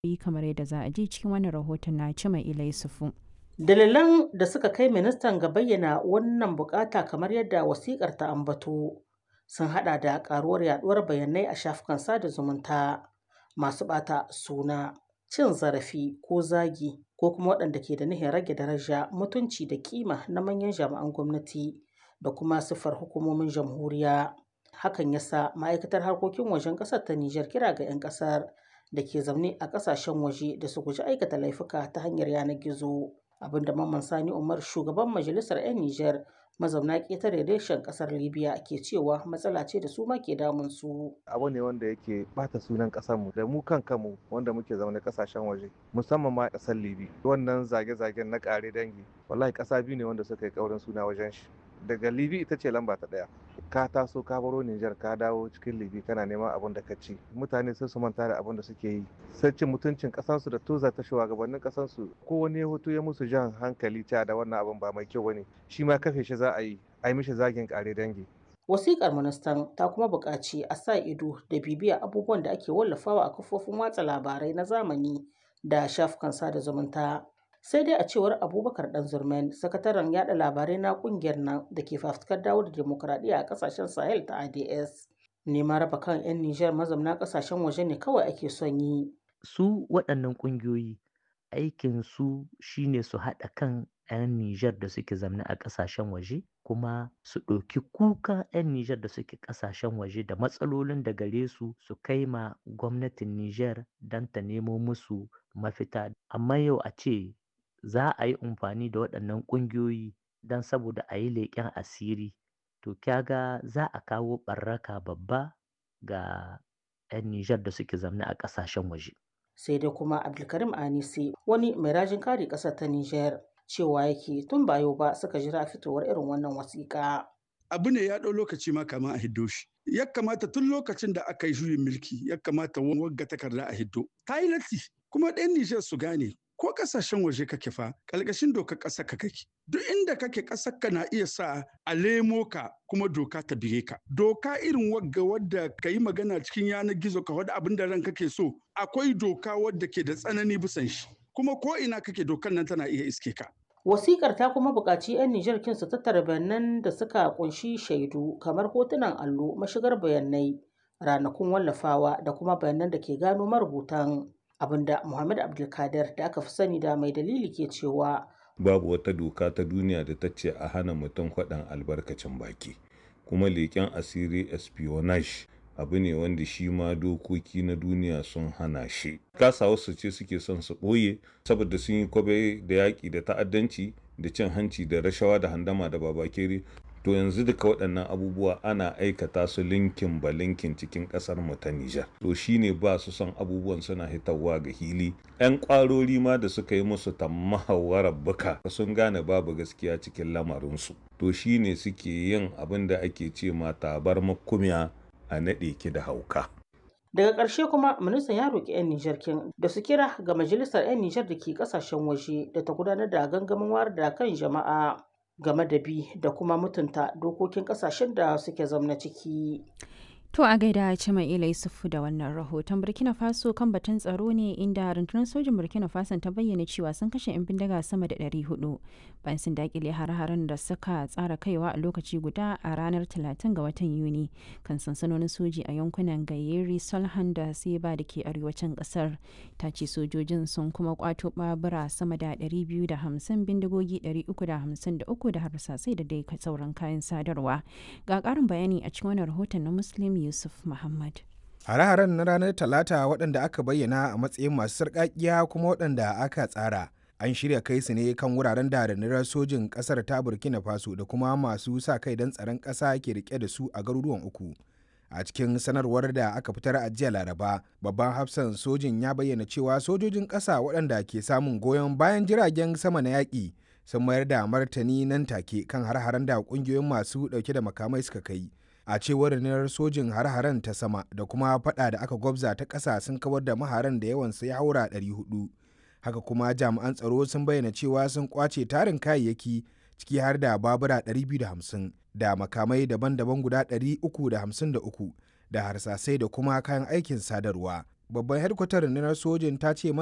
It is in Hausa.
yi kamar yadda za a ji cikin wannan rahoton na Cima Ila Yusufu. Dalilan da suka kai ministan ga bayyana wannan bukata kamar yadda wasikar ta ambato sun hada da karuwar yaduwar bayanai a shafukan sada zumunta masu bata suna cin zarafi ko zagi ko kuma waɗanda ke da nihin rage daraja mutunci da kima na manyan jami'an gwamnati da kuma siffar hukumomin jamhuriya hakan yasa ma'aikatar harkokin wajen ƙasar ta Nijar kira ga 'yan ƙasar da ke zaune a ƙasashen waje da su guji aikata laifuka ta hanyar yanar gizo abinda Mamman Sani Umar shugaban majalisar 'yan Nijar mazauna ƙetare reshen ƙasar Libya ke cewa matsala ce da su ma ke damun su. Abu ne wanda yake bata sunan ƙasarmu da mu kan kanmu wanda muke zaune ƙasashen waje musamman ma ƙasar Libya. Wannan zage-zagen na ƙare dangi wallahi ƙasa biyu ne wanda suka yi ƙaurin suna wajen shi. Daga Libya ita ce lamba ta ɗaya. Ka taso ka baro Nijar ka dawo cikin Libya kana neman abin da ka ci. Mutane sai su manta da abin da suke yi. Sai cin mutuncin ƙasarsu da toza ta shugabannin ƙasarsu ko wani ya hoto ya musu jan hankali cewa da wannan abin ba mai kyau bane. Shi ma kafe shi za a yi a yi mishi zagin ƙare dangi. Wasiƙar ministan ta kuma buƙaci a sa ido da bibiya abubuwan da ake wallafawa a kafofin watsa labarai na zamani da shafukan sada zumunta. Sai dai a cewar Abubakar Ɗanzurmen, sakataren yada labarai na ƙungiyar nan da ke fafutukar dawo da demokuraɗiyya a ƙasashen Sahel ta ADS. Neman raba kan 'yan Nijar mazamna ƙasashen waje ne kawai ake son yi. Su waɗannan ƙungiyoyi aikin su shine su haɗa kan 'yan Nijar da suke zamne a ƙasashen waje kuma su ɗauki kuka 'yan Nijar da suke ƙasashen waje da matsalolin da gare su su kai ma gwamnatin Nijar don ta nemo musu mafita. Amma yau a ce za a yi amfani da waɗannan ƙungiyoyi don saboda a yi leƙen asiri to kyaga za a kawo ɓarraka babba ga 'yan Nijar da suke zamne a ƙasashen waje. Sai dai kuma Abdulkarim Anisi wani mai rajin kare ƙasar ta Nijar cewa yake tun ba yau ba suka jira fitowar irin wannan wasiƙa. Abu ne ya ɗau lokaci ma kama a hiddo shi. Ya kamata tun lokacin da aka yi juyin mulki ya kamata wagga takarda a hiddo. Ta yi latti kuma ɗan Nijar su gane ko ƙasashen waje kake fa ƙalƙashin dokar ƙasar ka kake. Duk inda kake ƙasar ka na iya sa a lemo ka kuma doka ta bige ka. Doka irin wagga wadda ka yi magana cikin yanar gizo ka wadda abin da ran kake so akwai doka wadda ke da tsanani bisan shi. Kuma ko ina kake dokar nan tana iya iske ka. Wasikar ta kuma buƙaci 'yan Nijar kin su tattara bayanan da suka kunshi shaidu kamar hotunan allo, mashigar bayanai, ranakun wallafawa da kuma bayanan da ke gano marubutan abinda Muhammad Abdulkadir da aka fi sani da mai dalili ke cewa babu wata doka ta duniya da ta ce a hana mutum faɗan albarkacin baki kuma leƙen asiri espionage abu ne wanda shi ma dokoki na duniya sun hana shi kasa wasu ce suke son su ɓoye saboda sun yi kwabe da yaƙi da ta'addanci da cin hanci da rashawa da handama da babakere to yanzu duka waɗannan abubuwa ana aikata su linkin ba linkin cikin ƙasar mu ta Nijar to shine ba su son abubuwan suna hitarwa ga hili ƴan ƙwarori ma da suka yi musu tammahawarar buka sun gane babu gaskiya cikin lamarinsu to shine suke yin abin da ake ce ma tabar makumiya a naɗe ki da hauka. Daga ƙarshe kuma ministan ya roƙi 'yan Nijar kin da su kira ga majalisar 'yan Nijar da ke ƙasashen waje da ta gudanar da gangamin wayar da kan jama'a game da bi da kuma mutunta dokokin ƙasashen da suke zamna ciki. To a gaida Cima Ila Yusufu da wannan rahoton Burkina Faso kan batun tsaro ne inda rundunar sojin Burkina Faso ta bayyana cewa sun kashe 'yan bindiga sama da 400 bayan sun dakile har-haren da suka tsara kaiwa a lokaci guda a ranar 30 ga watan Yuni kan sansanonin soji a yankunan Gayeri, Solhan da Seba da ke arewacin kasar. Ta ce sojojin sun kuma kwato babura sama da 250 bindigogi 353 da harsasai da dai sauran kayan sadarwa. Ga ƙarin bayani a cikin wannan rahoton na Muslim Yusuf Muhammad. Hare-haren na ranar Talata waɗanda aka bayyana a matsayin masu sarƙaƙiya kuma waɗanda aka tsara. An shirya kai su ne kan wuraren da rundunar sojin ƙasar ta Burkina Faso da kuma masu sa kai don tsaron ƙasa ke rike da su a garuruwan uku. A cikin sanarwar da aka fitar a jiya Laraba, babban hafsan sojin ya bayyana cewa sojojin ƙasa waɗanda ke samun goyon bayan jiragen sama na yaƙi sun mayar da martani nan take kan har-haren da ƙungiyoyin masu ɗauke da makamai suka kai. a cewar rundunar sojin har-haren ta sama da kuma fada da aka gwabza ta ƙasa sun kawar da maharan da yawansa ya haura 400 haka kuma jami'an tsaro sun bayyana cewa sun kwace tarin kayayyaki ciki har da babura 250 da makamai daban-daban guda 353 da harsasai da kuma kayan aikin sadarwa babban hedkwatar rundunar sojin ta ce